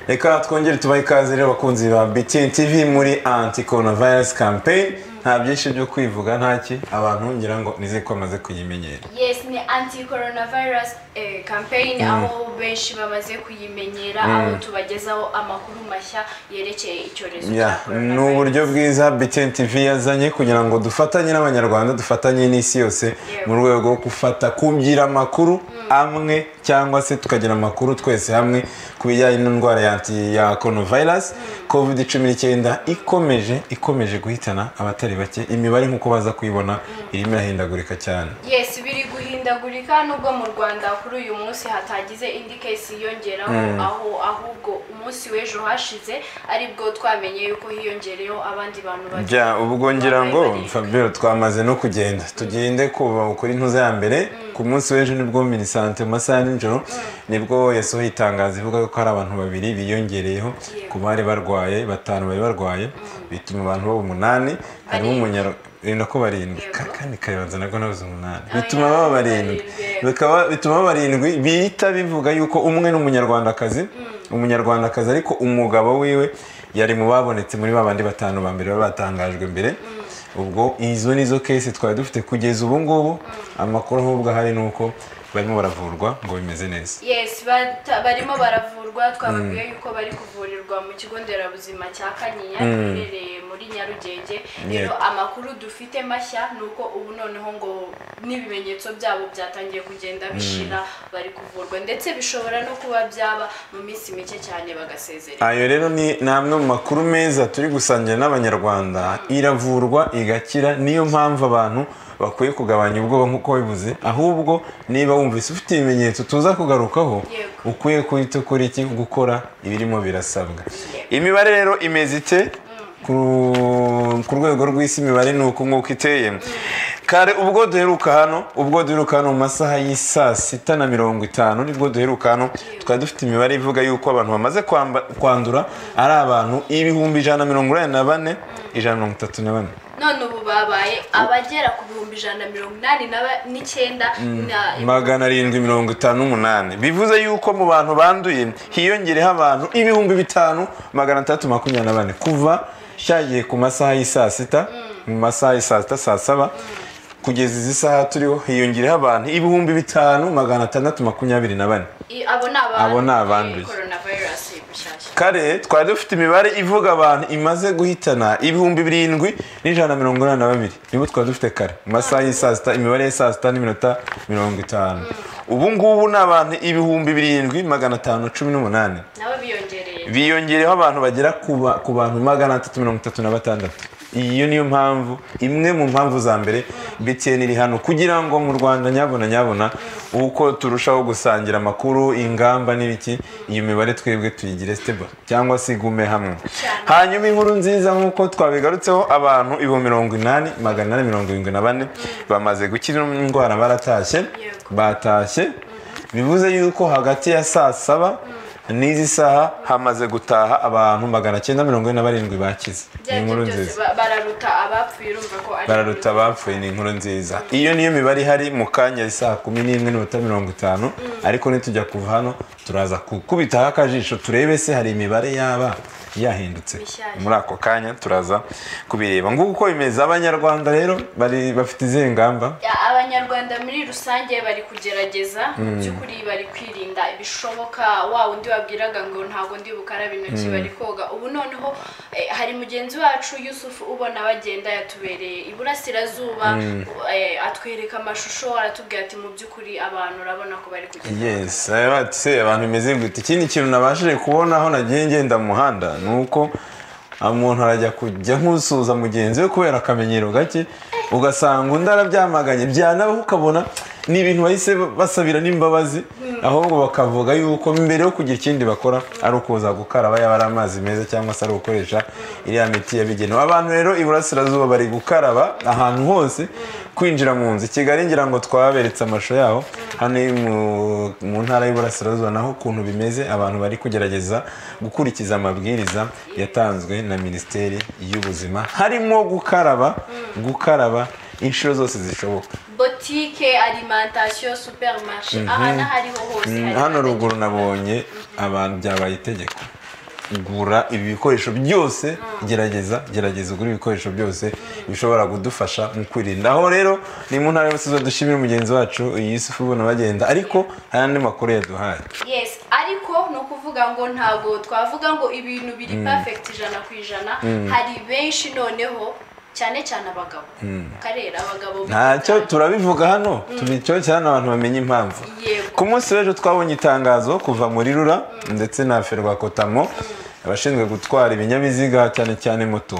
reka twongere tubahe ikaze rero abakunzi ba btn tv muri anti coronavirus campaign nta byinshi byo kwivuga ntaki abantu ngira ngo nizere ko bamaze kuyimenyera yes ni anti coronavirus eh, campaign aho benshi bamaze kuyimenyera aho tubagezaho amakuru mashya yerekeye icyorezo Yeah, ni uburyo bwiza btn tv yazanye kugira ngo dufatanye n'abanyarwanda dufatanye n'isi yose mu rwego rwo gufata kugira amakuru amwe cyangwa se tukagira amakuru twese hamwe ku bijyanye n'indwara ya anti- ya coronavirus covid cumi n'icyenda ikomeje ikomeje guhitana abatari bake imibare nk'uko baza kuyibona irimo irahindagurika cyane yes biri guhindagurika nubwo mu rwanda kuri uyu munsi hatagize indi case yiyongeraho aho ahubwo umunsi w'ejo hashize aribwo twamenye yuko hiyongereyeho abandi bantu bake. bya ubwo ngira ngo Bambaye fabio twamaze no kugenda tugende kuva kuri ntuza ya mbere ku munsi w'ejo nibwo minisante mu masaha ya nijoro nibwo yasohoye itangazo ivuga ko hari abantu babiri biyongereyeho ku bari barwaye batanu bari barwaye bituma abantu baba umunani harimo umunyarwanda ko barindwi Ka- kandi kayibanza nabwo nabuze umunani bituma baba barindwi Bikaba- bituma baba barindwi bihita bivuga yuko umwe ni umunyarwandakazi umunyarwandakazi ariko umugabo wiwe yari mu babonetse muri ba bandi batanu ba mbere baba batangajwe mbere ubwo izo nizo kesi twari dufite kugeza ubu ngubu amakuru ahubwo ahari ni uko barimo baravurwa ngo bimeze neza yes bata- barimo baravurwa twababwiye yuko bari kuvurirwa mu kigo nderabuzima cya kanyinya giherereye muri nyarugenge rero amakuru dufite mashya ni uko ubu noneho ngo n'ibimenyetso byabo byatangiye kugenda bishira bari kuvurwa ndetse bishobora no kuba byaba mu minsi mike cyane bagasezerera ayo rero ni ni amwe mu makuru meza turi gusangira n'abanyarwanda iravurwa igakira niyo mpamvu abantu bakwiye kugabanya ubwoba nk'uko wabivuze ahubwo niba wumvise ufite ibimenyetso tuza kugarukaho Yego. ukwiye kwita kuri iki gukora ibirimo birasabwa imibare rero imeze ite ku- ku rwego rw'isi imibare ni uku nguko iteye kare ubwo duheruka hano ubwo duheruka hano mu masaha y'isaa sita na mirongo itanu nibwo duheruka hano twari dufite imibare ivuga yuko abantu bamaze kwamba- kwandura ari abantu ibihumbi ijana na mirongo inani na bane ijana na mirongo itatu na bane none ubu babaye abagera ku bihumbi ijana na mirongo inani na ba- n'icyenda na magana arindwi mirongo itanu n'umunani bivuze yuko mu bantu banduye hiyongereho abantu ibihumbi bitanu magana atandatu makumyabiri na bane kuva cyagiye ku masaha y'i saa sita mu masaha y'i saa sita saa saba kugeza izi saha turiho hiyongereho abantu ibihumbi bitanu magana atandatu makumyabiri na bane i- abo ni Abo ni abanduye. abanduye coronavirus bushyashya kare twari dufite imibare ivuga abantu imaze guhitana ibihumbi birindwi n'ijana na mirongo inani na babiri nibo twari dufite kare mu masaha y'i saa sita imibare y'i saa sita n'iminota mirongo itanu ubu ngubu ni abantu ibihumbi birindwi magana atanu cumi n'umunani nabo biyongereye biyongereho abantu bagera ku ba- ku bantu magana atatu mirongo itatu na batandatu iyo niyo mpamvu imwe mu mpamvu za mbere btn iri hano kugira ngo mu rwanda nyabona nyabona uko turushaho gusangira amakuru ingamba n'ibiki iyo mibare twebwe tuyigire stable cyangwa se igume hamwe hanyuma inkuru nziza nk'uko twabigarutseho abantu ibihumbi mirongo inani magana inani mirongo irindwi na bane bamaze gukira indwara baratashye Yego. batashye bivuze yuko hagati ya saa saba n'izi saha hamaze gutaha abantu magana cyenda mirongo ine na barindwi bakize ni byari inkuru byose nziza ba- bararuta abapfuye urumva ko ari bararuta abapfuye ni inkuru nziza iyo niyo mibare ihari mu kanya saa kumi n'imwe n'iminota mirongo itanu ariko nitujya kuva hano turaza gukubitaho akajisho turebe se hari imibare yaba yahindutse Mishyashya. muri ako kanya turaza kubireba nguko uko bimeze abanyarwanda rero bari bafite izihe ngamba Ya, abanyarwanda muri rusange bari kugerageza mu by'ukuri bari kwirinda ibishoboka wa wundi wabwiraga ngo ntabwo ndi bukaraba intoki bari koga ubu noneho eh, hari mugenzi wacu yusufu ubona bagenda yatubereye iburasirazuba eh, atwereka amashusho aratubwira ati mu by'ukuri abantu urabona ko bari kugenda yes ati se abantu bimeze gute ikindi kintu nabashije kubona aho nagiye ngenda mu muhanda ni uko umuntu arajya kujya nk'usuhuza mugenzi we kubera akamenyero gake ugasanga undi arabyamaganye byanabaho ukabona ni ibintu bahise basabira n'imbabazi ahubwo bakavuga yuko mbere yo kugira ikindi bakora ari ukuza gukaraba yaba ari amazi meza cyangwa se ari gukoresha iriya miti yabigenewe abantu rero iburasirazuba bari gukaraba ahantu hose kwinjira mu nzu i kigali ngira ngo twaberetse amashusho yaho hano mu- mu ntara y'iburasirazuba naho ukuntu bimeze abantu bari kugerageza gukurikiza amabwiriza yatanzwe na minisiteri y'ubuzima harimo gukaraba gukaraba inshuro zose zishoboka botike alimentation supermarché aha n'ahariho hose hari hano kandagira ruguru ukarabe. nabonye abantu byabaye itegeko gura ibi bikoresho byose gerageza gerageza ugura ibikoresho byose bishobora kudufasha mu kwirinda aho rero ni mu ntara yose dushimira mugenzi wacu iyi si ubona bagenda ariko hari andi makuru yaduhaye yes ariko ni ukuvuga ngo ntabwo twavuga ngo ibintu biri perfect ijana ku ijana hari benshi noneho cyane cyane abagabo karera abagabo ntacyo turabivuga hano tubicyo cyane abantu bamenye impamvu yego ku munsi w'ejo twabonye itangazo kuva muri rura ndetse na ferwakotamo abashinzwe gutwara ibinyabiziga cyane cyane moto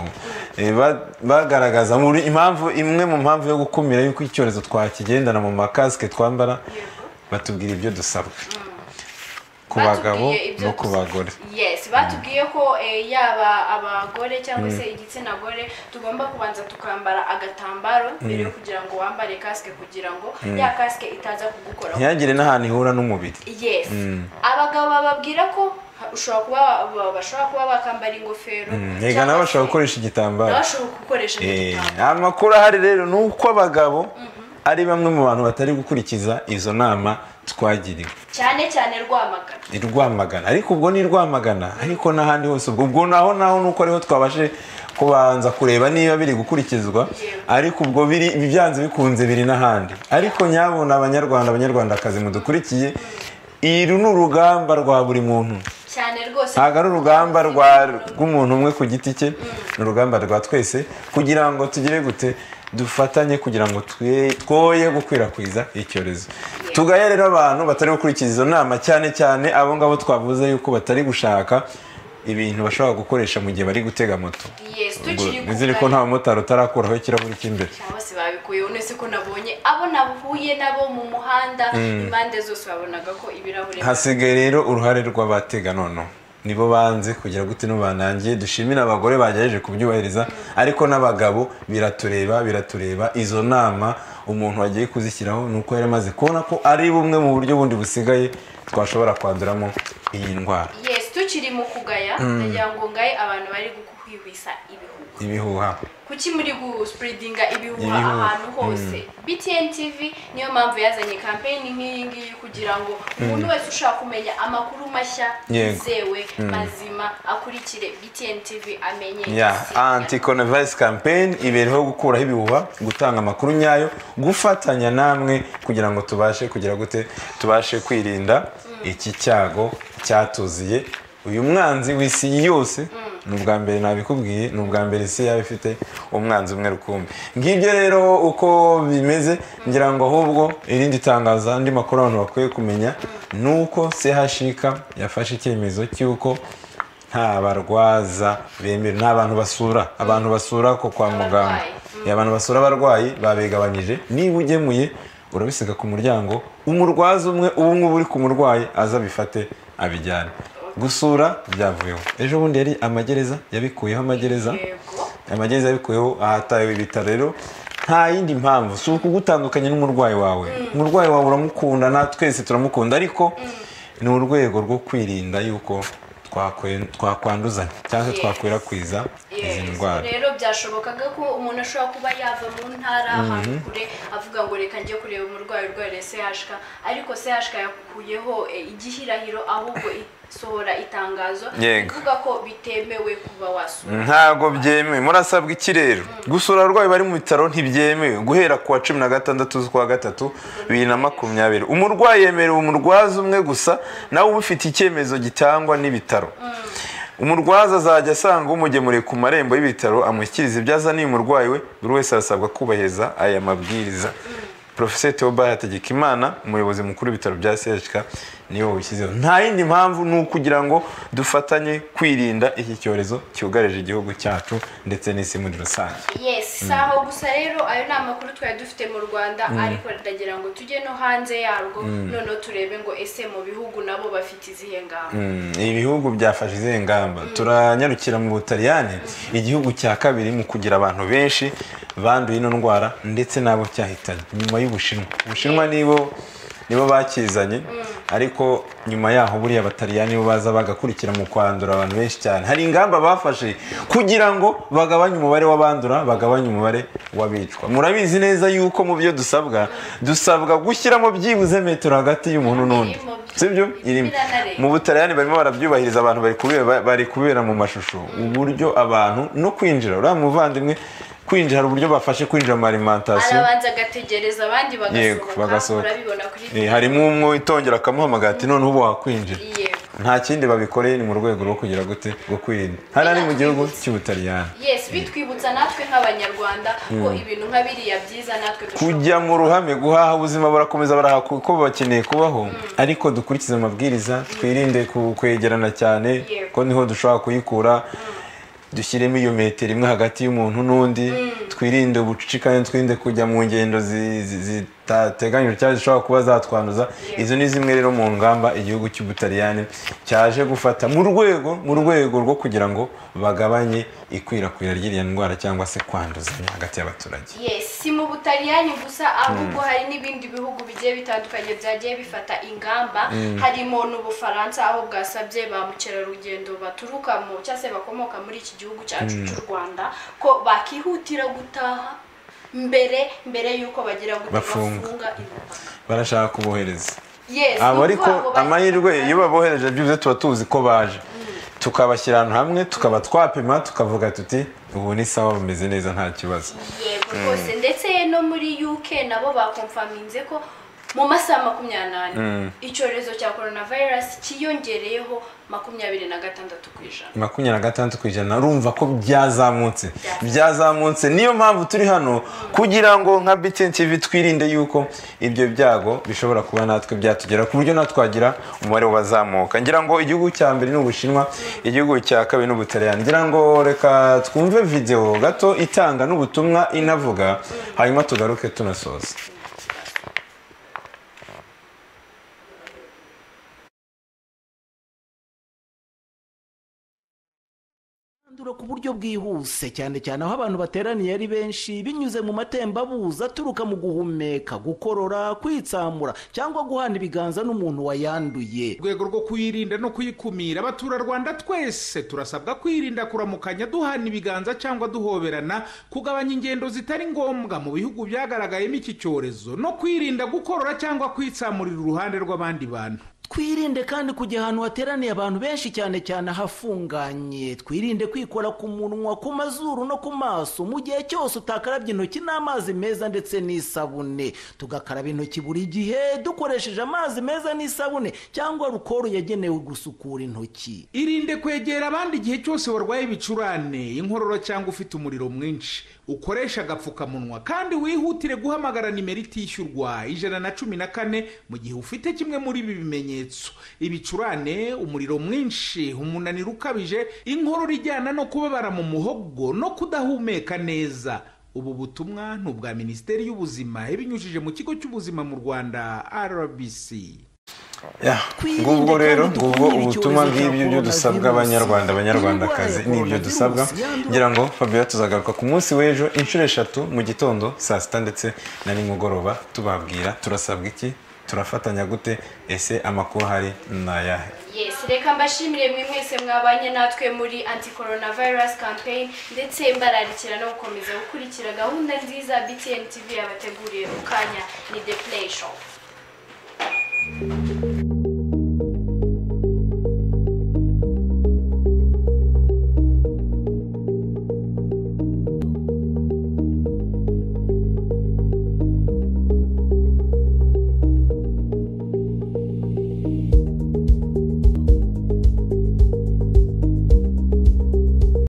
Eh, ba- bagaragaza muri impamvu imwe mu mpamvu yo gukumira yuko icyorezo twakigendana mu makasike twambara batubwira ibyo dusabwa ku bagabo Batubwiye ibyo no ku dusabwa. bagore yes batubwiye ko eh, yaba abagore cyangwa se igitsina gore tugomba kubanza tukambara agatambaro mbere yo kugira ngo wambare kasike kugira ngo ya kasike itaza kugukora ntihagire n'ahantu ihura n'umubiri yes abagabo bababwira ko ha- ushobora kuba ba- bashobora kuba bakambara ingofero reka cyangwa nabo se bashobora gukoresha igitambaro bashobora gukoresha Eh, igitambaro. amakuru ahari rero ni uko abagabo ari bamwe mu bantu batari gukurikiza izo nama twagiriwe cyane cyane rwamagana i rwamagana ariko ubwo ni i rwamagana ariko n'ahandi hose ubwo ubwo naho naho nuko ariho twabashe kubanza kureba niba biri gukurikizwa ariko ubwo biri byanze bikunze biri n'ahandi ariko nyabona abanyarwanda abanyarwandakazi mudukurikiye iri ni urugamba rwa buri muntu cyane rwose ntabwo ari urugamba rwa- rw'umuntu umwe ku giti cye ni urugamba rwa twese kugira ngo tugire gute dufatanye kugira ngo twe- twoye gukwirakwiza icyorezo tugahe rero abantu batari gukurikiza izo nama cyane cyane abo ngabo twavuze yuko batari gushaka ibintu bashobora gukoresha mu gihe bari gutega moto yes tukiri ku nizere ko kazi. nta mumotari utarakuraho ikirahuri cy'imbere cyangwa se babikuyeho nese ko nabonye abo nahuye nabo mu muhanda impande zose babonaga ko ibirahure hasigaye rero uruhare rw'abatega noneho nibo banze kugira gute banangiye dushimira abagore bagerageje kubyubahiriza ariko n'abagabo biratureba biratureba izo nama umuntu wagiye kuzishyiraho ni uko yari amaze kubona ko ari bumwe mu buryo bundi busigaye twashobora kwanduramo iyi ndwara yes tukiri mu kugaya ndagira ngo ngaye abantu bari gukwihwisa ibihuha ibihuha kuki muri gusipuridinga ibihuha Ibihuha. ahantu hose btn tv niyo mpamvu yazanye kampeyini nk'iyi ngiyi kugira ngo umuntu wese ushaka kumenya amakuru mashya Yego. yizewe mazima akurikire btn tv amenye ya isi. anti coronavirus campaign ibereho gukuraho ibihuha gutanga amakuru nyayo gufatanya namwe kugira ngo tubashe kugira gute tubashe kwirinda iki cyago cyatuziye uyu mwanzi w'isi yose ni ubwa mbere nabikubwiye ni ubwa mbere isi yaba ifite umwanzi umwe rukumbi ngibyo rero uko bimeze ngira ngo ahubwo irindi tangaza andi makuru abantu bakwiye kumenya ni uko chk yafashe icyemezo cy'uko nta barwaza bemewe nta bantu basura abantu basura ko kwa muganga Abarwayi. Eh, abantu basura abarwayi babigabanyije niba ugemuye urabisiga ku muryango umurwaza umwe ubu ngubu uri ku murwayi aza abifate abijyane gusura byavuyeho ejo bundi yari amagereza yabikuyeho amagereza yego amagereza yabikuyeho ahatawe ibitaro rero nta yindi mpamvu si ukugutandukanya n'umurwayi wawe umurwayi wawe uramukunda na twese turamukunda ariko ni urwego rwo kwirinda yuko twakwe- twakwanduzanya cyangwa se Yes. twakwirakwiza izi Yes. ndwara rero byashobokaga ko umuntu ashobora kuba yava mu ntara ahantu kure avuga ngo reka njye kureba umurwayi urwariye CHK ariko CHK yakuyeho eh, igihirahiro ahubwo isohora itangazo Yego. ivuga ko bitemewe kuba wasura ntago byemewe murasabwa ikirere gusura abarwayi bari mu bitaro ntibyemewe guhera ku wa cumi na gatandatu z'ukwa gatatu bibiri na makumyabiri umurwayi yemerewe umurwaza umwe gusa nawe uba ufite icyemezo gitangwa n'ibitaro umurwaza azajya asanga umugemuriye ku marembo y'ibitaro amushyikiriza ibyo azaniye umurwayi we buri wese arasabwa kubahiriza aya mabwiriza Professor Theobald Hategekimana umuyobozi mukuru w'ibitaro bya CHK niwe wabishyizeho nta yindi mpamvu ni ukugira ngo dufatanye kwirinda iki cyorezo cyugarije igihugu cyacu ndetse n'isi muri rusange yes si aho gusa rero ayo ni amakuru twari dufite mu rwanda ariko ndagira ngo tujye no hanze yarwo noneho turebe ngo ese mu bihugu nabo bafite izihe ngamba Mm, ibihugu byafashe izihe ngamba turanyarukira mu butaliyani igihugu cya kabiri mu kugira abantu benshi banduye ino ndwara ndetse n'abo cyahitanye nyuma y'ubushinwa ubushinwa nibo nibo bakizanye ariko nyuma yaho buriya abatariyani nibo baza bagakurikira mu kwandura abantu benshi cyane hari ingamba bafashe kugira ngo bagabanye umubare w'abandura bagabanye umubare w'abicwa murabizi neza yuko mu byo dusabwa dusabwa gushyiramo byibuze metero hagati y'umuntu n'undi sibyo irimo mu butariyani barimo barabyubahiriza abantu bari kubera bari kubera mu mashusho uburyo abantu no kwinjira uriya muvandimwe kwinjira hari uburyo bafashe kwinjira mu alimentasiyo arabanza agategereza abandi yego bagasohoka bagasohoka urabibona kuri Eh, harimo umwe witongera akamuhamagara ati noneho ubu wakwinjira yego nta kindi babikoreye ni mu rwego rwo kugira gute rwo kwirinda hariya ni mu gihugu cy'ubutaliyani yes bitwibutsa natwe nk'abanyarwanda ko ibintu nka biriya byiza natwe dushobora kujya mu ruhame guhaha ubuzima burakomeza baraha kuko bakeneye kubaho ariko dukurikize amabwiriza twirinde ku- kwegerana cyane Yego. ko niho dushobora kuyikura dushyiremo iyo metero imwe hagati y'umuntu n'undi twirinde ubucicikane twirinde kujya mu ngendo zi- zi- zitateganyijwe cyangwa zishobora kuba zatwanduza izo ni zimwe rero mu ngamba igihugu cy'ubutaliyani cyaje gufata mu rwego mu rwego rwo kugira ngo bagabanye ikwirakwira ry'iriya ndwara cyangwa se kwanduzanya hagati y'abaturage yes si mu butaliyani gusa ahubwo hari n'ibindi bihugu bigiye bitandukanye byagiye bifata ingamba harimo n'ubufaransa aho bwasabye ba mukerarugendo baturuka mu cyangwa se bakomoka muri iki gihugu cyacu cy'u rwanda ko bakihutira gutaha mbere mbere y'uko bagira gute Bafunga. bafunga imipaka barashaka kubohereza yes ni abo ariko ukuvuga ngo bahita amahirwe bataha. iyo babohereje byibuze tuba tuzi ko baje tukabashyira ahantu hamwe tukaba twapima tukavuga tuti ubu ni sawa bumeze neza nta kibazo yego rwose ndetse no muri UK nabo bakomfaminze ko mu masaha makumyabiri n'ane icyorezo cya korona vayirasi cyiyongereyeho makumyabiri na gatandatu ku ijana makumyabiri na gatandatu ku ijana urumva ko byazamutse byazamutse niyo mpamvu turi hano kugira ngo nka BTN TV twirinde yuko ibyo byago bishobora kuba natwe byatugera ku buryo natwagira umubare wazamuka ngira ngo igihugu cya mbere ni ubushinwa igihugu cya kabiri ni ubutaliyani ngira ngo reka twumve videwo gato itanga n'ubutumwa inavuga hanyuma tugaruke tunasoza kwandura ku buryo bwihuse cyane cyane aho abantu bateraniye ari benshi binyuze mu matembabuzi aturuka mu guhumeka gukorora kwitsamura cyangwa guhana ibiganza n'umuntu wayanduye mu rwego rwo kuyirinda no kuyikumira abaturarwanda twese turasabwa kwirinda kuramukanya duhana ibiganza cyangwa duhoberana kugabanya ingendo zitari ngombwa mu bihugu byagaragayemo iki cyorezo no kwirinda gukorora cyangwa kwitsamurira uruhande rw'abandi bantu twirinde kandi kujya ahantu hateraniye abantu benshi cyane cyane ahafunganye twirinde kwikora ku munwa ku mazuru no ku maso mu gihe cyose utakarabye intoki n'amazi meza ndetse n'isabune tugakaraba intoki buri gihe dukoresheje amazi meza n'isabune cyangwa rukoro yagenewe gusukura intoki irinde kwegera abandi igihe cyose warwaye ibicurane inkorora cyangwa ufite umuriro mwinshi ukoresha agapfukamunwa kandi wihutire guhamagara nimero itishyurwa ijana na cumi na kane mu gihe ufite kimwe muri ibi bimenyetso ibicurane umuriro mwinshi umunaniro ukabije inkorora ijyana no kubabara mu muhogo no kudahumeka neza ubu butumwa ni ubwa minisiteri y'ubuzima ibinyujije mu kigo cy'ubuzima mu rwanda rbc Ya, ngubwo rero ngubwo ubutumwa bw'ibyo byo dusabwa abanyarwanda abanyarwandakazi n'ibyo dusabwa ngira ngo fabiola tuzagaruka ku munsi w'ejo inshuro eshatu mu gitondo saa sita ndetse na nimugoroba tubabwira turasabwa iki turafatanya gute ese amakuru ahari ni ayahe yes reka mbashimire mwe mwese mwabanye natwe muri anti corona virus campaign ndetse mbararikira no gukomeza gukurikira gahunda nziza btn tv yabateguriye mu kanya ni the play show